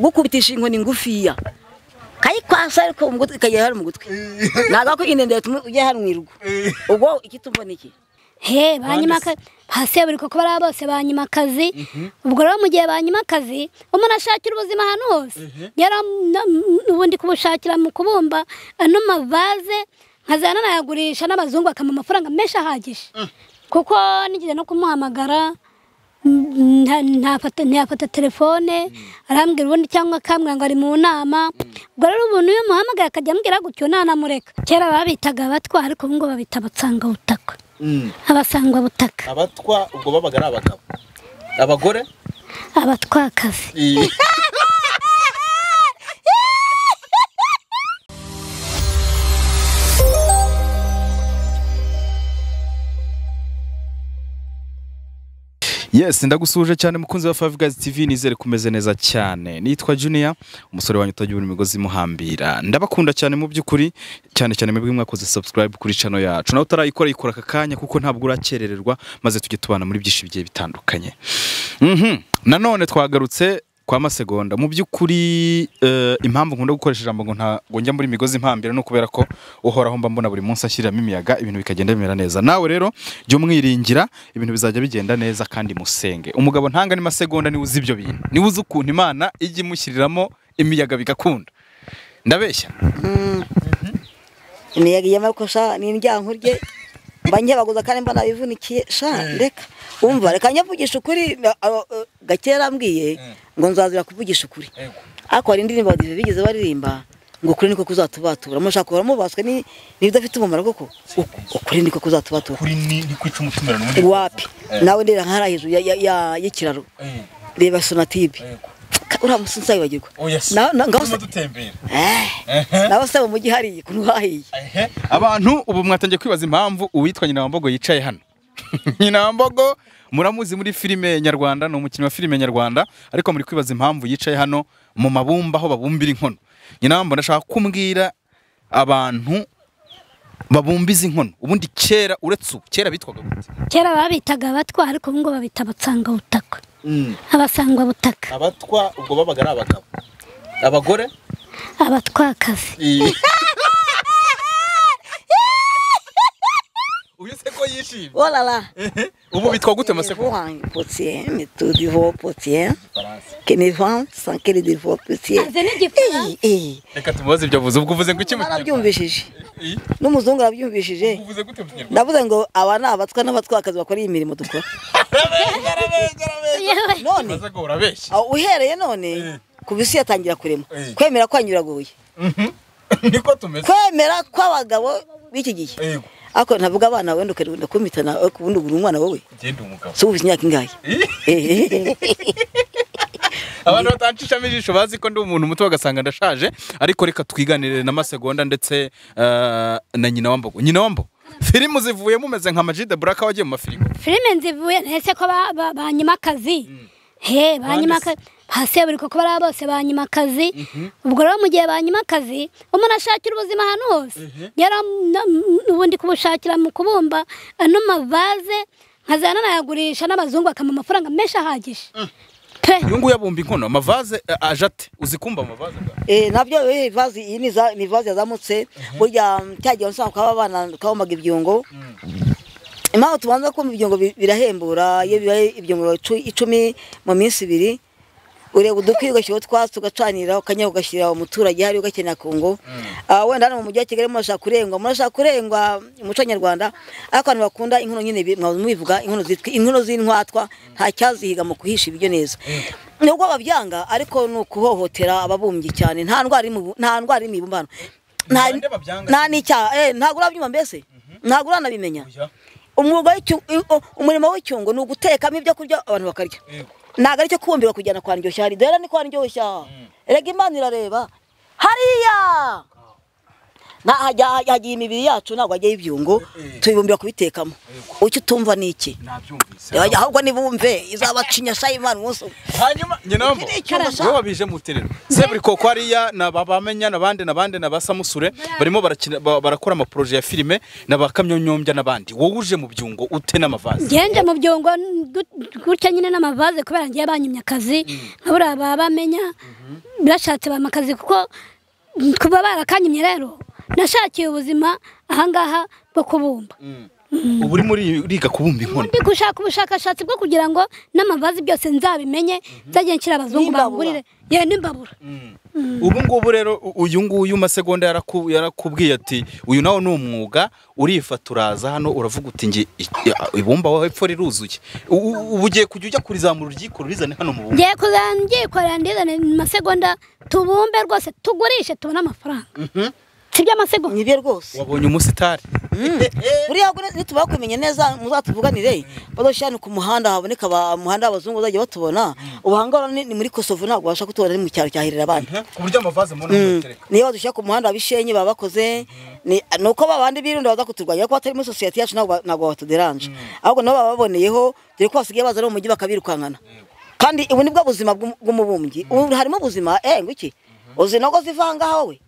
gukubitisha inkoni ngufiya kayikwasa ariko umugutwi ikajya hari mu gutwi ntabwo ko inende yatuma ujya hari mu irugu ubwo ikitumbona iki he banyimakazi hasi buri kuko bariya bose banyimakazi ubwo rero mu gihe banyimakazi umuntu ashakira ubuzima ahantu hose yari ubundi kubushakira mu kubumba ano mavaze nkazana nayagurisha n'abazungu bakamuha amafaranga menshi ahagije kuko nigeze no kumuhamagara mm, nta- ntafata ntiyafata telefone arambwira ubundi cyangwa akambwira ngo ari mu nama ubwo rero umuntu iyo umuhamagaye akajya ambwira gutyo ntanamureka kera babitaga abatwa ariko ubu ngubu babita abatsangabutaka abasangwabutaka abatwa ubwo babaga ari abagabo abagore abatwakazi yes ndagusuje cyane mukunzi wa five guys tv nizere kumeze neza cyane nitwa junior umusore wanyu utagira imigozi imuhambira ndabakunda cyane mu by'ukuri cyane cyane mwebwe mwakoze subscribe kuri channel yacu nawe utarayikora yikora aka kanya kuko ntabwo urakerererwa maze tujye tubana muri byinshi bigiye bitandukanye Mhm. nanone twagarutse kwa masegonda mu by'ukuri eh, impamvu nkunda gukoresha ijambo ngo ntabwo njya muri migozi impambira ni ukubera ko uhoraho mba mbona buri munsi ashyiriramo imiyaga ibintu bikagenda bimera neza nawe rero jya umwiringira ibintu bizajya bigenda neza kandi musenge umugabo ntanga ni masegonda niwe uzi ibyo bintu niwe uzi ukuntu imana ijya imushyiriramo imiyaga bigakunda ndabeshya imiyaga y'amaboko sha ni indyanku rye mba nkebaguza kandi mba nabivunikiye sha reka wumva reka nyavugisha ukuri na- abo, eh, gakera ambwiye ngo nzazira kuvugisha ukuri ariko hari indirimbo badi- bigeze baririmba ngo ukuri niko kuzatubatura mushaka guhora mubaswe ni n'ibidafite umumaro koko Uku- ukuri niko kuzatubatura kuri ni ni kwica umutumira n'ubundi wapi nawe ndera nk'ahari hejuru ya- ya- ya- y'ikiraro Eh, reba sonatibe yego. uriya musi nzayibagirwa oya se Na- na- ngaho turimo se- dutembera Eh, nawe se mu mujyi hariya ukuntu hahiye ehe abantu ubu mwatangiye kwibaza impamvu uwitwa nyina wambogo yicaye hano nyina wambogo muramuzi muri filime nyarwanda ni umukinnyi wa filime nyarwanda ariko muri kwibaza impamvu yicaye hano mu mabumba aho babumbira inkono nyina wambogo ndashaka kumbwira abantu babumbiza inkono ubundi kera uretse ubu kera bitwaga gute kera babitaga abatwa ariko ubu ngubu babita abatsangabutaka abasangwabutaka abatwa ubwo babaga ari abagabo abagore abatwakazi uyu se ko yishimye orara ubu bitwa gute maseko Pourin, potier, mais tout du veau potier, Igifaransa. que mes vents sans que les dévots potier. azi n'igifaransa reka tumubaze ibyo avuze ubwo uvuze ngo iki mu kinyarwanda Barabyumvishije Eh, n'umuzungu arabyumvishije uvuze gute mu kinyarwanda ndavuze ngo aba ni abatwa n'abatwakazi bakora iyi mirimo dukora arabeshya arabeshya arabeshya yewe none maze ngo urabeshya aho uhereye none ku bisi yatangira kurema Eh. kwemera kwanyuraguye niko tumeze kwemera kw'abagabo b'iki gihe yego ariko ntavuga abana wenda ukarunda kumitana ubundi ugura umwana wowe genda umugabo si ubu imyaka ingahe Eh. abantu batancishamo ijisho bazi ko ndi umuntu muto bagasanga ndashaje ariko reka twiganirire na masegonda ndetse eh, na nyina wambogo nyina wambogo filimu zivuye mumeze nka majide buraka wagiye mu mafirigo filime nzivuye ntese ko ba- ba- banyimakazi he banyimakazi hasi buri kuko bariya bose banyimakazi ubwo rero mu gihe banyimakazi umuntu ashakira ubuzima ahantu hose yari ubundi kubushakira mu kubumba ano mavaze nkazana nayagurisha n'abazungu bakamuha amafaranga menshi ahagije pe uyu nguyu abumba inkono amavaze eh, aje ate uzi kumva amavaze bwa? Eh, nabyo eh, ivazi iyi ni za- ni ivazi yazamutse burya mm, cya gihe usanga kwaba abana twabumbaga ibyungo impamvu tubanza kumva ibyungo bi- birahembura iyo bibaye ibyungo icu- icumi mu minsi ibiri ureba udukwi ugashyiraho utwatsi ugacanira ukanya ugashyira umuturage hariya ugakenera kungo Ah, wenda hano mu mujyi wa kigali murashaka kurengwa murashaka kurengwa umuco nyarwanda ariko abantu bakunda inkono nyine bi- mwaza mubivuga inkono zitwa inkono z'intwatwa nta cyazihiga mu kuhisha ibiryo neza nubwo babyanga ariko ni ukuhohotera ababumbyi cyane nta ndwara iri mu- nta ndwara iri mu ibumbano nta Ni bande babyanga? nta n'icyaha eh, ntabwo urabyumva mbese ntabwo uranabimenya Oya. umwuga w'icyu- u- umurimo w'icyungo ni ugutekamo ibyo kurya abantu bakarya Yego. ntabwo aricyo kubumbirwa kujyana kwa ndyoshya hari dore ni kwa ndyoshya rega imana irareba hariya nta hajya- hagiye imibiri yacu ntabwo hajyaho ibyungo tuyibumbira kubitekamo icyo utumva ni iki nabyumvise Yajya ahubwo nibumve izabacinya sayimani umunsi umwe hanyuma nyirambo Iki ni icyuma sa- wowe wabije muterera seburiko ko hariya na ba bamenya n'abandi n'abandi na ba samusure barimo barakina- ba- barakora amaproje ya filime na ba kamyonyombya n'abandi wowe uje mu byungo ute n'amavaze ngende mu byungo n- gut- gutya nyine n'amavaze kubera ngiye banyimye akazi nkabura baba bamenya bashatse bampa akazi kuko mm, kuba barakanyimye rero nashakiye ubuzima ahangaha bwo kubumba ubu urimo uri- uriga kubumba inkono ndi gushaka ubushakashatsi bwo kugira ngo n'amavazi byose nzabimenye nzajye nshyira abazungu N'imbabura. bangurire yewe n'imbabura ubu ngubu rero u- uyu nguyu masegonda yaraku- yarakubwiye ati uyu nawe ni umwuga urifata uraza hano uravuga uti nge ibumba wowe hepfo riruzuye U- u- ubu ugiye kujya ujya kurizamura uryikora urizane hano mu bumba ngiye kuzana ndyikorera ndizane mu masegonda tubumbe rwose tugurishe tubone amafaranga si by'amasegonda nibyo rwose wabonye umusitari buriya ngo nitumara kumenya neza muzatuvuganire badashyirane ku muhanda haboneka ba- umuhanda w'abazungu bazajya batubona ubu aha ngaha ni ni muri kosovo ntabwo babasha kutubona ni mu cyaro cya hirira abandi ku buryo amavaze mubona mutereka niyo badushyira ku muhanda bishenyi baba bakoze ni ni uko babandi birunda baza kuturwanya kuko batari muri sosiyete yacu ntabwo ba- ntabwo batuderanje ahubwo nabo baba baboneyeho dore ko basigaye baza no mu mujyi bakabirukankana kandi ubu ni bwo buzima bw'um- bw'umubumbyi ubu harimo ubuzima eh ngo iki uzi nogo zivanga wowe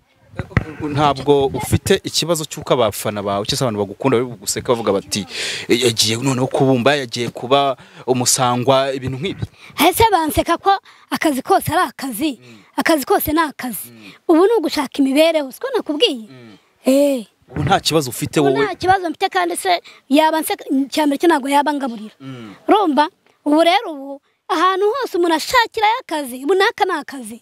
ntabwo ufite ikibazo cy'uko abafana bawe cyangwa se abantu bagukunda bari buguseka bavuga bati yagiye noneho kubumba yagiye kuba umusangwa ibintu nk'ibi ese banseka ko akazi kose ari akazi akazi kose ni akazi ubu ni ugushaka imibereho siko nakubwiye eee ubu nta kibazo ufite wowe nta kibazo mfite kandi se yaba anseka icyambere cyo ntabwo yaba angaburira rumva ubu rero ubu ahantu hose umuntu ashakirayo akazi ubu n'aka ni akazi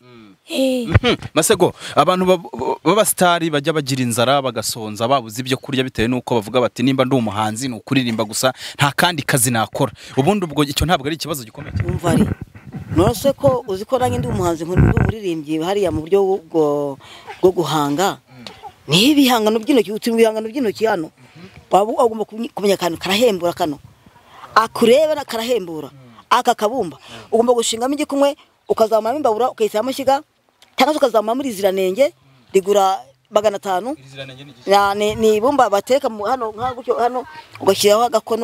eee Mhm. masego abantu bab- b'abasitari bajya bagira inzara bagasonza babuze ibyo kurya bitewe n'uko bavuga bati nimba ndi umuhanzi ni ukuririmba gusa nta kandi kazi nakora ubundi ubwo icyo ntabwo ari ikibazo gikomeye cyane. umva ari nonese ko uzi ko nanjye ndi umuhanzi nkuru ndi umuririmbyi hariya mu buryo bwo bwo guhanga niho ibihangano by'intoki utu ibihangano by'intoki hano waba ugomba kumenya- kumenya akantu karahembura kano akureba na- karahembura aka kabumba ugomba gushingamo igikumwe ukazamuramo imbabura ukayishyiramo amashyiga cyangwa se ukazamuramo iriziranenge rigura magana atanu Na- ni ni ibumba bateka mu- hano nka gutyo hano ugashyiraho agakono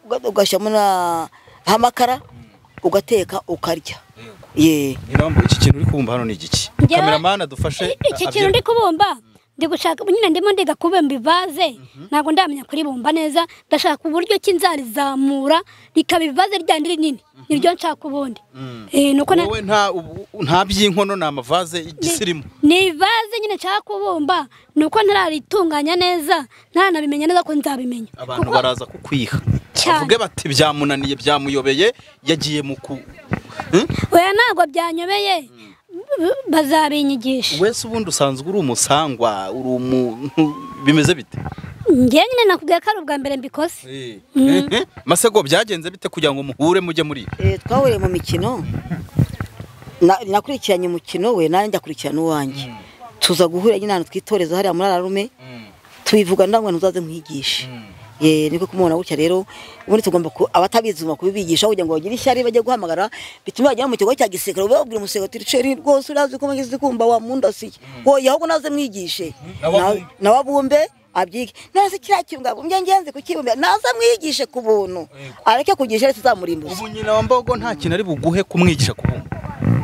uga- ugashyiramo na amakara ugateka ukarya ye Nyirambo, iki kintu uri kubumba hano ni igiki Njyewe- kameramani dufashe iki kintu ndi kubumba ndi gushaka nyine ndimo ndiga kubumba ivaze ntabwo ndamenya kuribumba neza ndashaka uburyo ki nzarizamura rikaba ivaze ryandi rinini niryo nshaka ubundi Eh, ni uko na- wowe nta ubu- nta by'inkono ni amavaze y'igisimu ni ivaze nyine nshaka kubumba ni uko ntararitunganya neza ntaranabimenya neza ko nzabimenya abantu baraza kukwiha Cyane. bavuge bati byamunaniye byamuyobeye yagiye mu ku oya ntabwo byanyobeye b- bazabinyigisha wese ubundi usanzwe uri umusangwa uri umuntu bimeze bite ngewe nyine nakubwiye ko ari ubwa mbere mbikoze masego byagenze bite kugira ngo muhure mujye muri ibi? Eh, twahuriye mu mikino Na- nakurikiranye umukino we nanjye akurikirana uwanjye tuza guhura nyine ahantu twitoreza hariya muri ararume tubivuga ndamwe ntuzaze nkwigishe ye niko kumubona gutya rero ubundi tugomba ku- abatabizi tugomba kubibigisha kugira ngo bagire ishyari bajye guhamagara bituma bagera mu kigo cya gisirikare ube babwira umusirikare uti "Ceri, rwose urazi ko mwageze kumva wa mundasiye oya ahubwo naze mwigishe N'ababumbe. Na- n'ababumbe abyige nase kiriya kintu ngabumbye ngenzi kukibumbira naze mwigishe ku buntu areke kugisha rero tuzamurimbuza ubu nyina wa mbogo nta kintu ari buguhe kumwigisha kubumba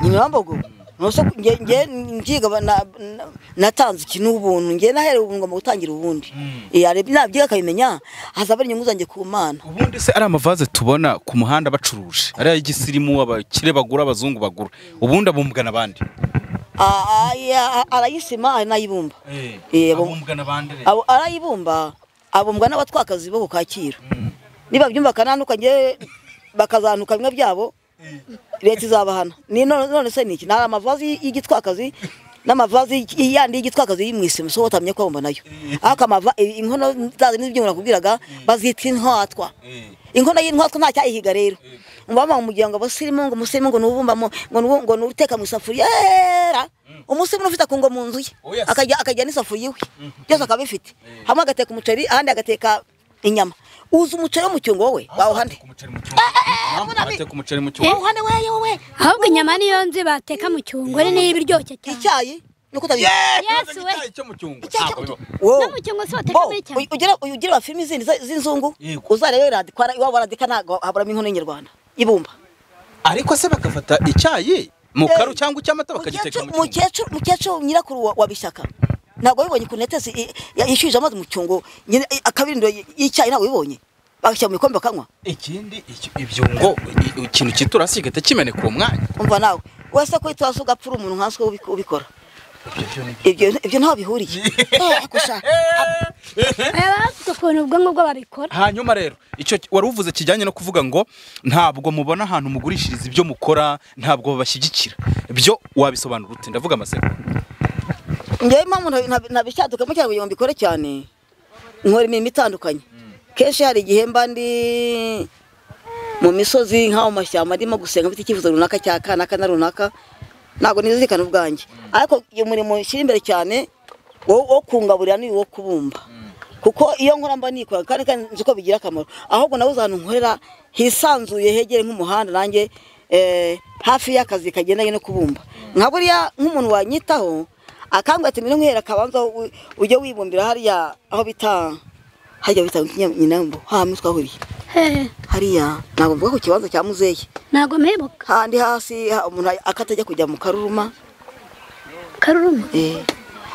nyinambogo nose nge nge ngiga ba- na- na- natanze ikintu ubuntu nge naherewe ubuntu ngomba gutangira ubundi eh arebye nabyiga akabimenya hazaba ari inyungu zanjye ku mana ubundi se ari amavaze tubona ku muhanda bacuruje ari ay'igisimu abakire bagura abazungu bagura ubundi abumbwa n'abandi Ah, ah, ya- arayisima anayibumba Eh, abu- n'abandi abu- arayibumba abumbwa n'abatwakazi bo ku Kacyiru niba byumva kananuka nge bakazantuka bimwe byabo leta izabahana ni none none se niki nari amavazi y'igitwakazi n'amavazi y- yandi y'igitwakazi y'i mu isima so batamenya ko bomba nayo ariko amava i- inkono zaza n'ibyo nakubwiraga bazita intwatwa inkono y'intwatwa nta cyayihiga rero mubama mu muryango abasirimu ngo umusirimu ngo n'ubumba mu- ngo n'ubu- ngo n'uteka mu isafuriya era umusirimu n'ufite akungo mu nzu ye akajya akajya n'isafuriya iwe byose akabifite hamwe agateka umuceri ahandi agateka inyama uza umuceri wo mu cyungo wowe wawuhande bateka umuceri mu cyuma wawuhande weyo we ahubwo inyama niyo nzi bateka mu cyungo ari niyo ibiryoshye cyane icyayi nuko utabi Yes, we. icyo mu cyungo Icyo- ntabwo bibaho Wowe, no mu cyungo si bo, batekamye cyane uyu- ugira uyu ugira ba filimi zindi za- z'inzungu uzarebe radi kwara iwabo radika ntabwo haburamo inkono y'inyarwanda ibumba ariko se bagafata icyayi mu Eh, karu cyangwa icy'amata bakagiteka mu cyungo mukecuru mukecuru nyirakuru wa- wa bishyaka ntabwo wabibonye ku netesi yishyuje amazi mu cyungo nyine- i- akabirindiro y- y'icyayi ntabwo wabibonye bagashyira mu bikombe bakanywa ikindi icyo- ibyungo i- ikintu cy'iturasi kigahita kimeneka uwo mwanya umva nawe wese ko itwaza ugapfura umuntu nkanswe ubi- ubikora ibyo ibyo ntaho bihuriye Eh, gusa baba bafite ukuntu ubwonko bwo babikora hanyuma rero icyo wari uvuze kijyanye no kuvuga ngo ntabwo mubona ahantu mugurishiriza ibyo mukora ntabwo babashyigikira byo wabisobanura ute ndavuga amasegonda njyewe mpamvu ntabishyaduka mu cyaro kugira ngo mbikore cyane nkora imirimo itandukanye kenshi hari igihe mba ndi mu misozi nkaho mu mashyamba ndimo gusenga mfite icyifuzo runaka cya kanaka na runaka ntabwo nizirikana ubwanjye ariko iyo murimo ushyira imbere cyane wo wo kungaburira ni uwo kubumba kuko iyo nkora mba nikora kandi kandi nzi ko bigira akamaro ahubwo nabuze ahantu nkorera hisanzuye hegere nk'umuhanda nanjye eh, hafi y'akazi kagendanye no kubumba nka buriya nk'umuntu wanyitaho akambwira ati mbere nk'uhera akabanza u- ujye wibumbira hariya aho bita hajya bita nyinambo hamwe twahuriye hehe hariya ntabwo mvuga ku kibanza cya muzehe ntabwo mpebuka handi hasi ha- umuntu akatajya kujya mu karuruma karuruma Eh,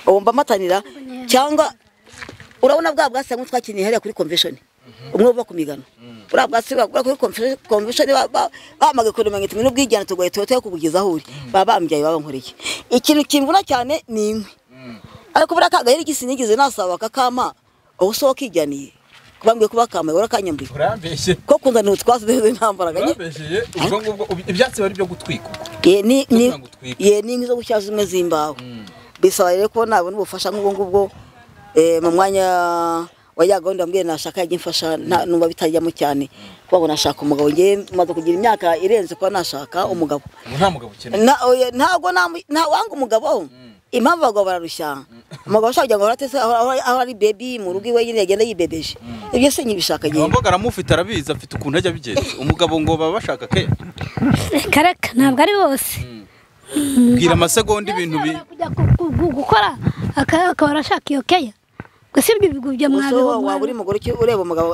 ubu mbamatanira cyangwa urabona bwa bwatsi hamwe twakiniye hariya kuri convention umwe uba ku migano buriya bwatsi bwa kuri convention- convention ba- ba- bahamagaye kure mirongo itatu n'ubwigana tugoye tuba tuyo kubugiza aho uri baba bambyaye baba bankoreye ikintu kimvuna cyane ni inkwi ariko buriya kagahera igisi nigeze nasaba kakama ubu si wowe ukijyaniye kubambwiye kuba kamaye urakanyambuye urambeshye ko kunzanira utwatsi duheze nta mbaraga nyine urambeshye ubwo ngubwo ubi- ibyatsi bari byo gutwika ubwo. ye ni ni Kugira ngo utwike. ye ni inkwi zo gushyira zimwe z'imbaho bisaba rero ko nabona ubufasha nk'ubwo ngubwo eh, mu mwanya wa ya gahunda mbwiye nashaka yajya imfasha nta- numva bitajyamo cyane kuko ngo nashaka umugabo ngewe maze kugira imyaka irenze kuba nashaka umugabo ubu nta mugabo ukeneye Na- oya, ntabwo namu- ntawanga umugabo impamvu abagabo bararushya umugabo ashaka kugira ngo aratese aho aho- aho ari bebi mu rugo iwe nyine yagenda yibebeje ibyo se nkibishaka ngewe abamboga aramufite arabizi afite ukuntu ajya abigenza umugabo ngo baba bashaka ke karaka ntabwo ari bose bwira amasegonda ibintu bi kujya ku- ku- ku- gukora aka- akaba arashaka iyo keya gusa ibyo bigubye gusa wowe waba uri mwabiho umugore uki- ureba umugabo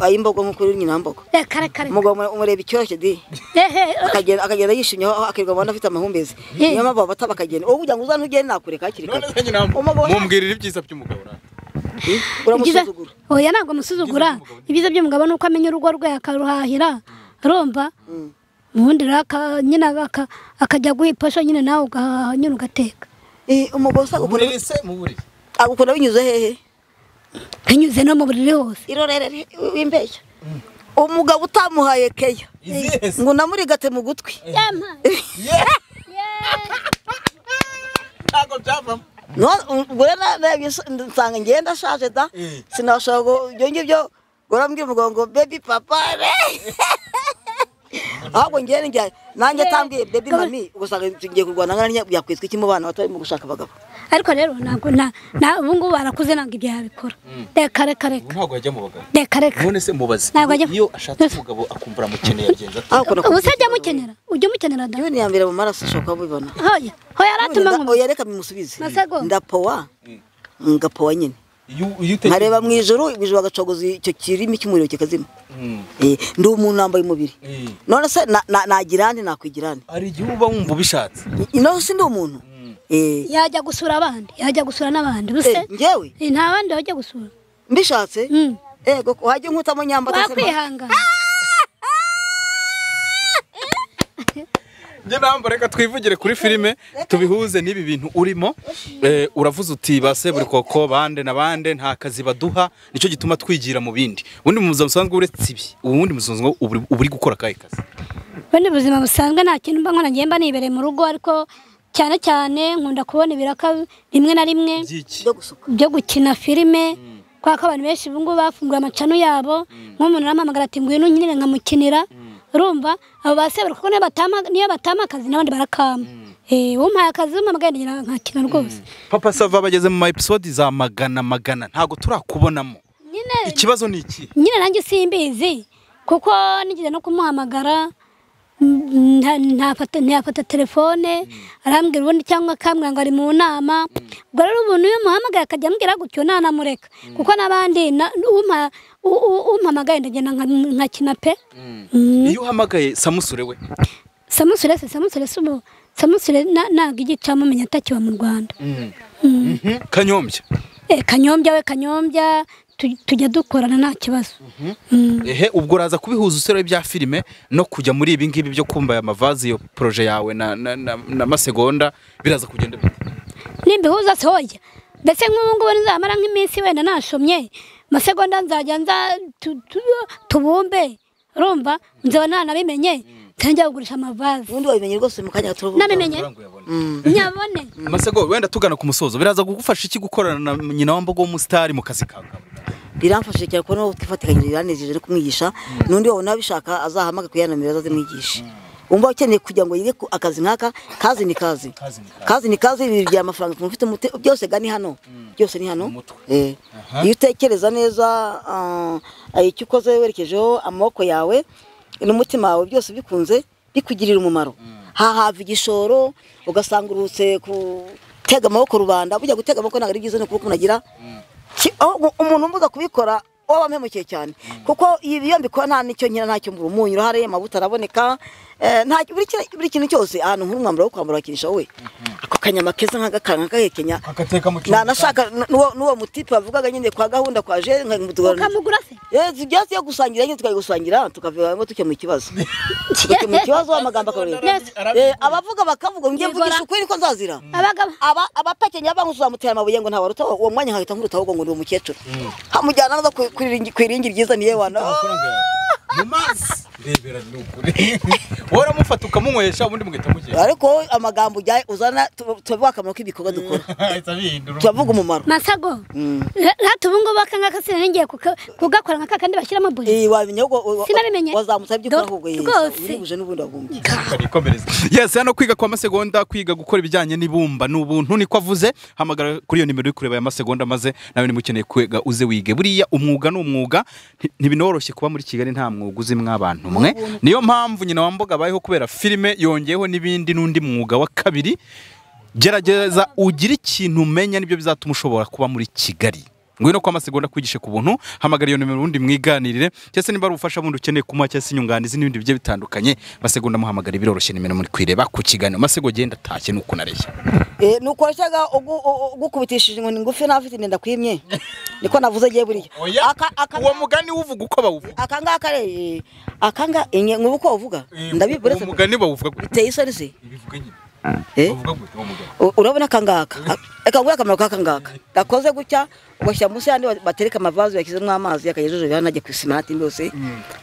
ayimbogo nk'uko uri nyina mbogo karakare umugabo umure- umureba icyoroshye di hehe akagenda akagenda yishimye aho akirirwa abona afite amahumbezi Eh. niyo mpamvu abata bakagenda wowe kugira ngo uzane ugende nakureka hakiri kare umugabo mumbwirira ibyiza by'umugabo uraho. ibyiza uramusuzugura oya ntabwo amusuzugura ibyiza by'umugabo ni uko amenya urugo rwe akaruhahira urumva ubundi rero aka- nyine aka- akajya guha iposho nyine nawe ugahaha nyine ugateka Eh, umugabo usa Ubu agukunda rero se mu buriri agukunda binyuze hehe binyuze no mu buriri hose irorere w'imbeshya umugabo utamuhaye keya izihe se ngo namurigate mu gutwi ntabwo byavamo No- ubwo rero narebye s- nsanga ngenda ashaje da sinashobora ngo ibyo ngibyo urambwira umugabo ngo bebi papa re ahubwo ngende njya- nanjye atambwiye bebi mami ugasanga tugiye kurwana nkana yakwitwa iki mu bana bato barimo gushaka abagabo ariko rero ntabwo na na- ubu ngubu barakuze ntabwo ibyo yabikora reka reka ubu reka ntabwo yajya mu bagabo reka reka none se mubaze Ntabwo ajya- iyo ashatse umugabo akumva aramukeneye agenza ate ahubwo ubu se ajya amukenera ujya umukenera da Iyo ni iya mbere mu maraso ushobora kubibona. hoya hoya aratuma None nda- nkumva oya reka bimusubize. Masego. Ndapowa. Ngapowa nyine. iyo iyo utekereje Nkareba mu ijuru, mu ijuru bagacogoza icyo kirimi cy'umuriro kikazima. Mm. Eh, Ndi umuntu nambaye umubiri. Eh. None se na- na- nagira ande nakwigira ande? hari igihe uba wumva ubishatse I- None se ndi umuntu? Eh, yajya gusura abandi yajya gusura n'abandi ubuse eh, njyewe Eh, nta bandi bajya gusura mbishatse Mm. ego wajya nkutamo nyambata se mba- wakwihangana njye namba reka twivugire kuri filime tubihuze n'ibi bintu urimo Eh, uravuze uti ba seburikoko bande na bande nta kazi baduha nicyo gituma twigira mu bindi ubundi mu buzima busanzwe uretse ibi ubundi mu buzima busanzwe uba uri- uba uri gukora akahe kazi ubundi buzima busanzwe nta kintu mba nkora njye mba nibereye mu rugo ariko cyane cyane nkunda kubona ibiraka rimwe na rimwe by'iki byo gusuka. byo gukina filime kubera ko abantu benshi ubu ngubu bafunguye amacano yabo nk'umuntu arampamagara ati ngwino nyine nkamukinira urumva abo basebera kuko niyo batama niyo batama akazi n'abandi barakama eh umpaye akazi umpamagaye ndagira nkakina rwose papa sava bageze mu ma episode za magana magana ntabwo turakubonamo nyine ikibazo ni ikihe nyine nanjye simbizi kuko nigeze no kumuhamagara nta- ntafata ntiyafata telefone arambwira ubundi cyangwa akambwira ngo ari mu nama ubwo rero umuntu iyo muhamagaye akajya ambwira gutyo ntanamureka kuko n'abandi na- umpa- u- u- umpamagaye ndagenda nka- nkakina pe iyo uhamagaye samusure we samusure se samusure se ubu samusure na- ntabwo igicamo menya atakiba mu rwanda kanyombya Eh, kanyombya we kanyombya tu- tujya dukorana nta kibazo Mm. ehe ubwo uraza kubihuza usore bya filime no kujya muri ibi ngibi byo kumva aya mavazi iyo poroje yawe na, na, na, na masegonda biraza kugenda bite? nimbihuza se hoya mbese nk'ubu ngubu nzamara nk'iminsi wenda nashomye masegonda nzajya nza tu- tu- tubumbe urumva nzaba nanabimenye nzajya kugurisha amavaze ubundi wabimenye rwose mu kanya gato urubuga. nabimenye Mm. nyabone masego wenda tugana ku musozo biraza kugufasha iki gukorana na nyina wa mbogo w'umusitari mu kazi kawe ka buri munsi? biramfashije cyane kubona uwo twifatikanyije biranejeje no kumwigisha n'undi wabona abishaka azahamage kuyanamira azazimwigishe wumva ukeneye kugira ngo yige ku- akazi nk'aka kazi ni kazi kazi ni kazi ibintu bya amafaranga umuntu ufite umute byose ga ni hano byose ni hano Eh. iyo utekereza neza ah, icyo ukoze werekejeho amaboko yawe n'umutima wawe byose bikunze bikugirira umumaro hahava igishoro ugasanga urutse gutega amaboko rubanda bujya gutega amaboko ntabwo ari byiza ni ukuba umuntu agira Ki- aho umuntu umbuza kubikora waba ampemukiye cyane kuko ibi iyo mbikora nta nicyo nkira ntacyo mbura umunyu urahari amavuta araboneka eh, nta buri kintu- buri kintu cyose ahantu nk'uri umwambaro wo kwambara wakinisha wowe ako kanyama keza nk'agakanga nk'agahekenya Akateka mu Na- cyumba. nashaka na- n'uwo n'uwo mutipe bavugaga nyine kwa gahunda kwa je nkamutugana ukamugura se ibyatsi yo gusangira nyine tukabigusangira tukavamo tujya mu kibazo tujya mu kibazo amagambo akabareba Neza. Eh, abavuga bakavuga ngo njye Yegora. mvugisha ukuri niko nzazira abagabo aba abapakenya bamusuzamutera amabuye ngo ntawaruta uwo mwanya nkahita nkuruta ahubwo ngo ndi umukecuru hamujyana naza ku- ku iringi- ku iringi ryiza niye wana Amafaranga yawe. Mu mazi. Rebera ni ukuri. wowe uramufata ukamunywesha ubundi mugahita mugenda ariko wowe amagambo ujya uzana tu- turavuga akamaro k'ibikorwa dukora Ahita abihindura. turavuga umumaro masago Mm. rata ubu ngubu aka ngaka sinarigiye kugakora nka kakandi bashyiramo buji Eh, wabimenya ahubwo wa- wa- Sinabimenye. wazamutse iby'ukuri Dore- ahubwo yee, rwose. wiribuje n'ubundi wagumbye Ukanikomereza. yes hano kwiga kwa masegonda kwiga gukora ibijyanye n'ibumba ni ubuntu niko avuze hamagara kuri iyo nimero uri kureba ya masegonda maze nawe niba ukeneye kwiga uze wige buriya umwuga ni umwuga nti- ntibinoroshye kuba muri kigali nta mwuga uzi mwabantu mwe niyo mpamvu nyina wa mboga abayeho kubera filime yongeyeho n'ibindi n'undi mwuga wa kabiri gerageza ugire ikintu umenya nibyo bizatuma ushobora kuba muri kigali ngwino kwa masegonda kwigishe ku buntu hamagara iyo nimero ubundi mwiganirire cyangwa se niba ari ubufasha bundi ukeneye kumuha cyangwa se inyunganizi n'ibindi bigiye bitandukanye masegonda muhamagara biroroshye nimero muri kwireba ku kiganiro masego genda atashye nuko unareshya Eh, nuko washyaga ugukubitishije inkoni ngufi n'abafite inda ndakwimye niko navuze ngiye buriya Oya. Aka- aka- uwo mugani wuvuga uko bawuvuga aka ngaka re- aka ngaka nk'ubu uko wavuga ndabibura uwo mugani bawuvuga gutya. biteye isoni se Ibivuga nyine. Eh? Bavuga gute uwo mugabo? U- urabona akangaka reka ngure akamaro k'akangaka gakoze gutya ugashyira munsi y'andi ba- batereka amavazi bashyizemo amazi akagejeje hano ajya ku isima n'atindi yose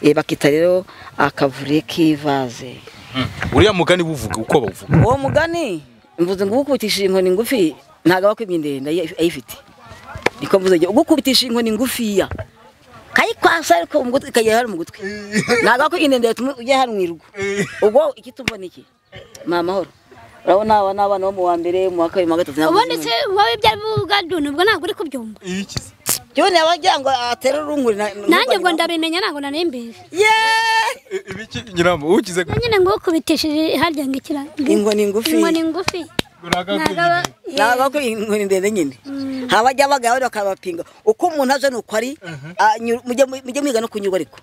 Eh, bakita rero akavure k'ivaze uriya mugani wuvuga uko bawuvuga uwo mugani mvuze ngo ugukubitishije inkoni ngufi ntabwo aba akwimye ndende ayi- ayifite niko mvuze njye, ugukubitishije inkoni ngufiya kayikwasa ariko mu gutwi ikagera hano mu gutwi ntabwo aba akwimye ndende yatuma ujya hano mu irugu ubwo ikitumva ni iki ni amahoro urabona aba ni abana bo mu wa mbere mu wa kabiri mu wa gatatu ubundi se wowe ibyo ari buvuga duni ubwo ntabwo uri kubyumva Joni abagira ngo atere urunguri na- na- nanjye ngo na- ndabimenya ntabwo narimbizi Yeah! ibiki nyiramo ukize Na nyine ngo ukubitishije harya ngo ikira Inkoni ngufi. inkoni ngufi ntabwo aba Ntabwo ko inkoni ndende nyine habajya abagabo bakabapinga uko umuntu aje nuko ari anyura- mujye mujye mwiga no kunyurwa ariko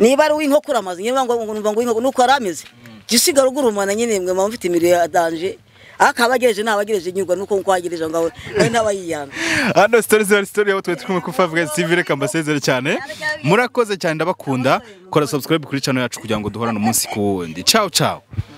niba ari uw'inkoko uramaze nyine ngo ngo numva ngo uw'inkoko nuko yari ameze jya usigara ugurumana nyine mwe muba mufite imiriyo ya danje ariko abagereje ntabagereje nyurwa nuko nkuko wagereje ngawe nawe ntabayiyanga hano sitori zari sitori yabo twari kumwe ku Five Guys TV reka mbasezere cyane murakoze cyane ndabakunda kora subscribe kuri channel yacu kugira ngo duhorane umunsi ku wundi ciao ciao